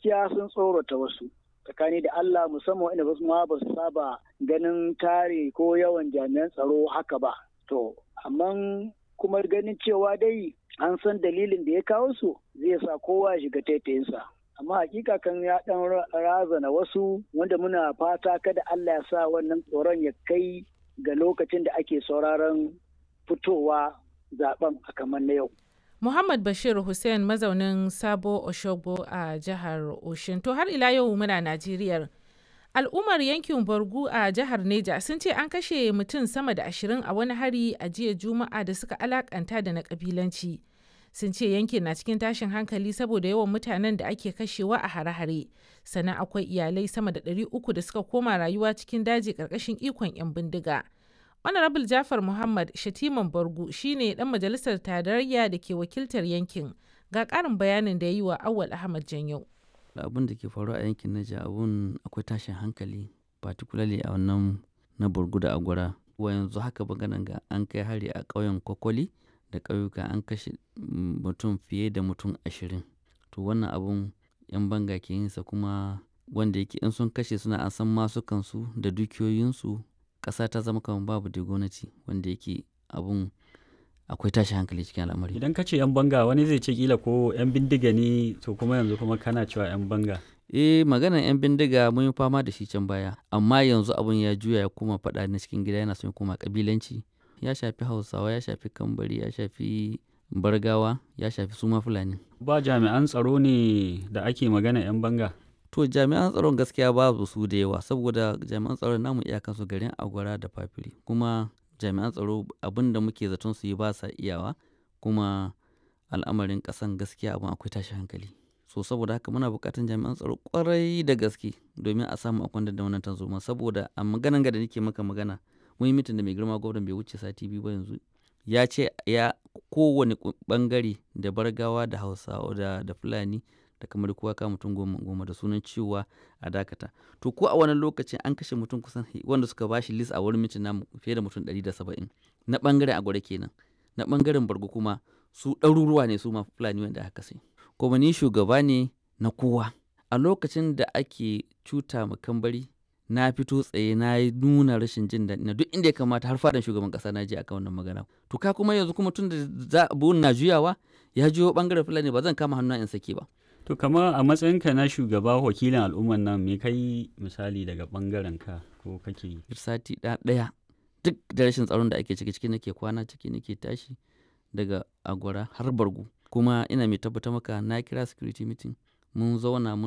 gaskiya sun tsorata wasu tsakani da Allah musamman wanda ba su ma ba su saba ganin tare ko yawan jami'an tsaro haka ba to amma kuma ganin cewa dai an san dalilin da ya kawo su zai sa kowa ya shiga taitayinsa amma hakika kan ya dan razana wasu wanda muna fata kada Allah ya sa wannan tsoron ya kai ga lokacin da ake sauraron fitowa zaben a kamar na yau Muhammad Bashir Hussein mazaunin Sabo Oshogbo a jihar Oshin. To har ila yau muna Najeriya. Al'ummar yankin Borgu a jihar Neja sun ce an kashe mutum sama da ashirin a wani hari a jiya Juma'a da suka alakanta da na kabilanci. Sun ce yankin na cikin tashin hankali saboda yawan mutanen da ake kashewa a hare-hare. Sannan akwai iyalai sama da ɗari uku da suka koma rayuwa cikin daji ƙarƙashin ikon 'yan bindiga. honorable jafar muhammad shatiman bargu shine dan majalisar tarayya da ke wakiltar yankin ga karin bayanin da ya yi wa awal ahmad janyo abin da ke faruwa a yankin naja abun akwai tashin hankali particularly a wannan na burgu da agwara wa yanzu haka maganan ga an kai hari a ƙauyen kwakwali da ƙauyuka an kashe mutum fiye da mutum ashirin to wannan abun yan banga ke yinsa kuma wanda yake in sun kashe suna an san masukansu da dukiyoyinsu ƙasa ta zama kamar babu da gwamnati wanda yake abun akwai tashi hankali cikin al'amari idan ka ce yan banga wani zai ce kila ko yan bindiga ne to kuma yanzu kuma kana cewa yan banga eh maganar yan bindiga mun yi fama da shi can baya amma yanzu abun ya juya ya koma faɗa na cikin gida yana son ya koma kabilanci ya shafi hausawa ya shafi kambari ya shafi bargawa ya shafi suma fulani ba jami'an tsaro ne da ake magana yan banga to jami'an tsaron gaskiya babu su da yawa saboda jami'an tsaron namu iyakan su garin agwara da fafiri kuma jami'an tsaro abin da muke zaton su yi ba sa iyawa kuma al'amarin kasan gaskiya abin akwai tashi hankali so saboda haka muna buƙatar jami'an tsaro kwarai da gaske domin a samu akwai da wannan tanzoma saboda a maganan ga da nake maka magana mun yi mitin da mai girma gwamnan bai wuce sati biyu ba yanzu ya ce ya kowane bangare da bargawa da hausawa da, da fulani da kamar kowa ka mutum goma goma da sunan cewa a dakata to ko a wani lokacin an kashe mutum kusan wanda suka bashi list a wurin mitin namu fiye da mutum 170 na bangaren agwada kenan na bangaren bargo kuma su ɗaruruwa ne su ma fulani wanda aka kashe kuma ni shugaba ne na kowa a lokacin da ake cuta ma kambari na fito tsaye na yi nuna rashin jin daɗi na duk inda ya kamata har fadan shugaban ƙasa na je akan wannan magana to ka kuma yanzu kuma tun da na juyawa ya juyo bangaren fulani ba zan kama hannu in sake ba To kama a matsayinka na shugaba wakilin al'umman nan me kai misali daga bangaren ka ko kake yi? Sati ɗaya duk da rashin tsaron da ake ciki ciki nake kwana ciki nake tashi daga agwara har bargu kuma ina mai tabbatar maka na kira security meeting mun zauna mun